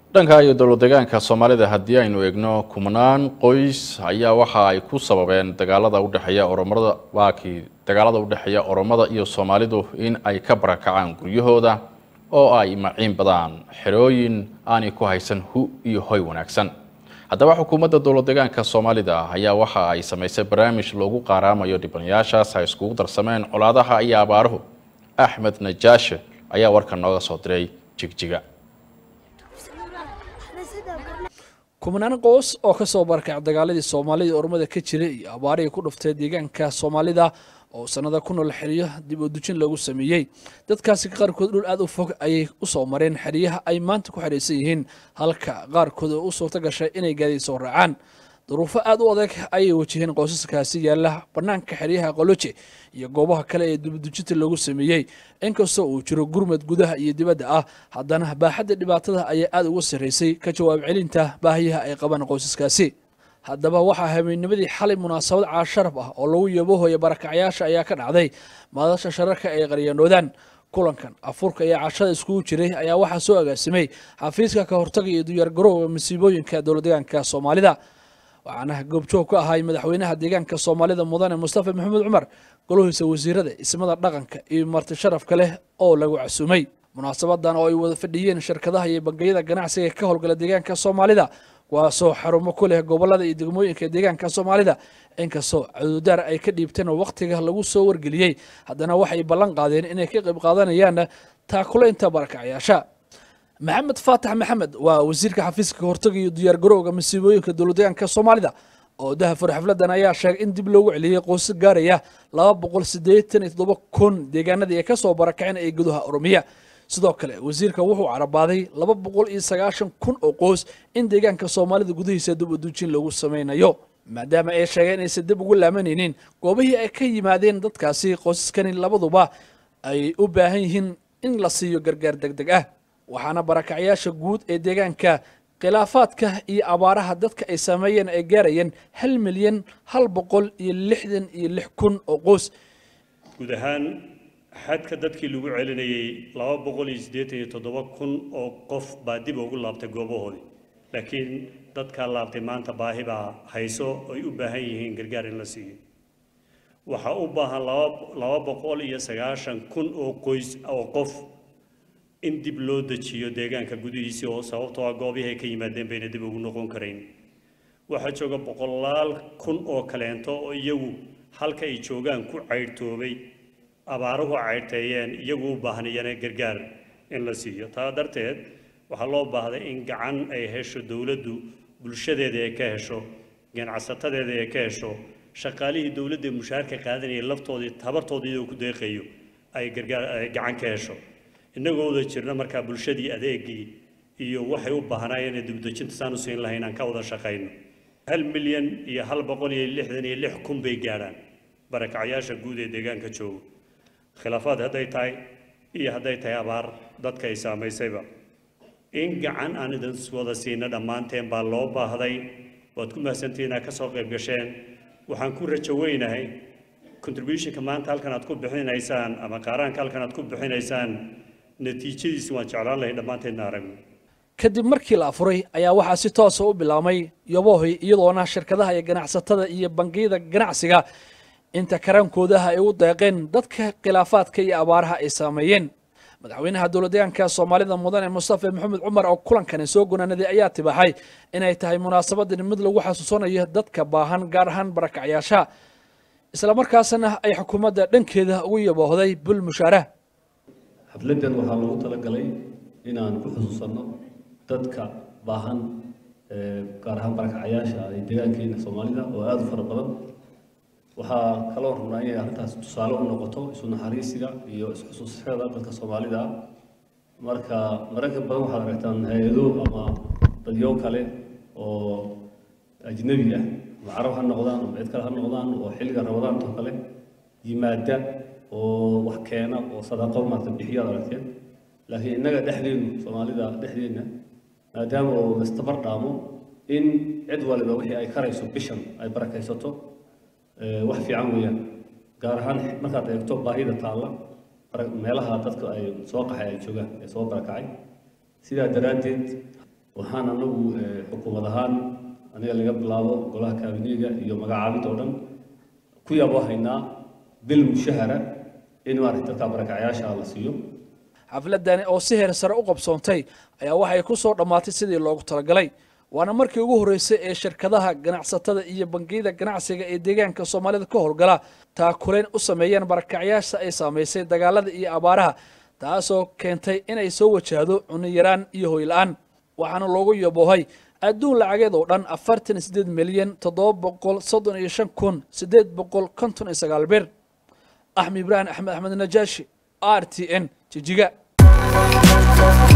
dhanka iyo dowlad deegaanka soomaalida haddii aynu eegno kumanaan qoys ayaa waxa ay ku sababeen dagaalada udhexeeya oromada waakii dagaalada udhexeeya oromada iyo soomaalidu in ay ka barakacaan guryahooda oo ay maciin badaan xerooyin aanay ku haysan hu iyo hoy wanaagsan haddaba xukuumadda dowlad deegaanka soomaalida ayaa waxa ay samaysay barnaamij loogu qaaraamayo dhibanayaashaas ay iskugu darsameen colaadaha iyo abaaruhu axmed najaashe ayaa warkan nooga soo diray jigjiga kumanaan qoys oo ka soo barakacay dagaaladii soomaalida ormada ka jiray iyo abaarihii ku dhuftay deegaanka soomaalida oo sanada ku nool xeryo dib u dujin lagu sameeyey dadkaasi qaarkood dhul aad u fog ayay u soo mareen xeryaha ay maanta ku xeraysan yihiin halka qaarkood oo u suurto gashay inay gaadiid soo raacaan duruufo aad u adag ayay wajaheen qoysaskaasi yaalla bannaanka xeryaha qoloje iyo goobaha kale ee dibadujinta lagu sameeyey inkastoo uu jiro gurmad gudaha iyo dibadda ah haddana baaxadda dhibaatada ayaa aad uga sarraysay ka jawaab celinta baahiyaha ay qabaan qoysaskaasi haddaba waxaa habeennimadii xalay munaasabad caasharaf ah oo lagu yabohoya barakacyaasha ayaa ka dhacday madasha shararka ay qaryanoodaan kulankan afurka iyo cashada iskugu jiray ayaa waxaa soo agaasimay xafiiska ka hortaga iyo diyaargarowga masiibooyinka dowlad deegaanka soomaalida waxaana goobjoog ka ahay madaxweynaha deegaanka soomaalida mudane mustafa maxamuud cumar golahiisa wasiirada ismada dhaqanka iyo marti sharafka leh oo lagu casuumay munaasabadan oo ay wada fadhiyeen shirkadaha iyo bangiyada ganacsiga ka howlgala deegaanka soomaalida kuwaasoo xarumo ku leh gobolada iyo degmooyinka deegaanka soomaalida inkastoo caduudaar ay ka dhiibteen oo wakhtiga lagu soo wargeliyey haddana waxay ballan qaadeen inay ka qayb qaadanayaan taakulaynta barakacyaasha maxamed faatax maxamed waa wasiirka xafiiska kahortaga iyo diyaargarowga masiibooyinka dowladdeegaanka soomaalida oo dahafur xafladan ayaa sheegay in dib loogu celiyey qoysas gaaraya laba boqol siddeetan iyo toddoba kun deegaanadii ay ka soo barakaceen ee gudaha oromiya sidoo kale wasiirka wuxuu carabaaday laba boqol iyo sagaashan kun oo qoys in deegaanka soomaalida gudihiisa dib uduujin lagu samaynayo maadaama ay sheegeen inaysan dib ugu laamanaynin goobihii ay ka yimaadeen dadkaasi qoysaskani labaduba ay u baahan yihiin in la siiyo gargaar deg deg ah waxaana barakacyaasha guud ee deegaanka khilaafaadka iyo abaaraha dadka ay sameeyeen ay gaarayeen hal milyan hal boqol iyo lixdan iyo lix kun oo qoys guud ahaan xadka dadkii lagu celinayay laba boqol iyo siddeetan iyo toddoba kun oo qof baa dib ugu laabtay goobahoodii laakiin dadkaa laabtay maanta baahi baa hayso ay u baahan yihiin gargaar in la siiyo waxaa u baahan laba laba boqol iyo sagaashan kun oo qoys oo qof in dib loo dejiyo deegaanka gudihiisii oo sababtoo ah goobihii ay ka yimaadeen bayna dib ugu noqon karayn waxaa jooga boqolaal kun oo kaleento oo iyagu halka ay joogaan ku caydhtoobay abaaruhu caydhtaeyeen iyagu u baahnayana gargaar in la siiyo taa darteed waxaa loo baahday in gacan ay hesho dowladdu bulshadeeda ay ka hesho ganacsatadeeda ay ka hesho shaqaalihii dowladda mushaharka qaadanayay laftoodii tabartoodii iyadoo ku deeqayo ay gargaar ay gacan ka hesho innagoo wada jirna markaa bulshadii adeegii iyo waxay u baahnaayeen ee dibdejinta saan u siin lahayn aan ka wada shaqayno hal milyan iyo hal boqol iyo lixdan iyo lix kun bay gaadhaan barakacyaasha guud ee deegaanka jooga khilaafaad hadday tahay iyo hadday tahay abaar dadka ay saamaysayba in gacan aan idin wada siina dhammaanteen baa loo baahday waad ku mahadsantihiin inaad ka soo qayb gasheen waxaan ku rajo weynahay contributionka maanta halkan aad ku bixinaysaan ama qaaraanka halkan aad ku bixinaysaan natiijadiisi waan jeclaan lahay dhammaanteedna aragno kadib markii la afuray ayaa waxaa si toosa u bilaabmay yobohoy iyadoona shirkadaha iyo ganacsatada iyo bangiyada ganacsiga inta karaankoodaha ay u deeqeen dadka khilaafaadka iyo abaaraha ay saameeyeen madaxweynaha dowladdeegaanka soomaalida mudane mustafa maxamed cumar oo kulankani soo gunaanaday ayaa tibaaxay inay tahay munaasabadan mid lagu xasuusanayo dadka baahan gaar ahaan barakacyaasha islamarkaasna ay xukuumadda dhankeeda ugu yaboohday bul mushaarah xafladdan waxaa loogu talagalay inaan ku xusuusanno dadka baahan gaar ahaan barakacyaasha ee deegaankeena soomaalida oo aada u fara badan waxaa kaloo rabnaa inay arrintaas tusaale u noqoto isu naxariisiga iyo isxusuusyada dadka soomaalida ah marka mararka badan waxaad aragtaan hay-ado ama dadyo kale oo ajnabi ah ama carab ha noqdaan ama cid kale ha noqdaan oo xilliga rabadaanto kale yimaada oo wax keena oo sadaqo maarta bixiyaad aragteen laakiin innaga dhexdeenu soomaalida dhexdeenna maadaama oo lastabar dhaamo in cid waliba wixii ay karayso bishan ay barakaysato wax fiican weeyaan gaar ahaan markaad eegto baahida taalla meelaha dadka ay soo qaxay ay joogaan ee soo barakacay sidaa daraaddeed waxaan anagu xukuumad ahaan aniga laga bilaabo golaha kaabineyga iyo magacaabinta oo dhan ku yaabo haynaa bil mushahara in maaragtay dadka barakacyaasha la siiyo xafladani oo si heer sare u qabsoontay ayaa waxay ku soo dhammaatay sidii loogu talagalay waana markii ugu horreysay ee shirkadaha ganacsatada iyo bangiyada ganacsiga ee deegaanka soomaalida ka howlgala taakuleyn u sameeyeen barakacyaasha ay saamaysay dagaalada iyo abaaraha taasoo keentay inay soo wajahdo cunno yaraan iyo hoyla-aan waxaana loogu yaboohay adduun lacageed oo dhan afartan iyo sideed milyan toddoba boqol soddon iyo shan kun siddeed boqol konton iyo sagaal bir axmed ibraahim axmed axmed najaashi r t n jijiga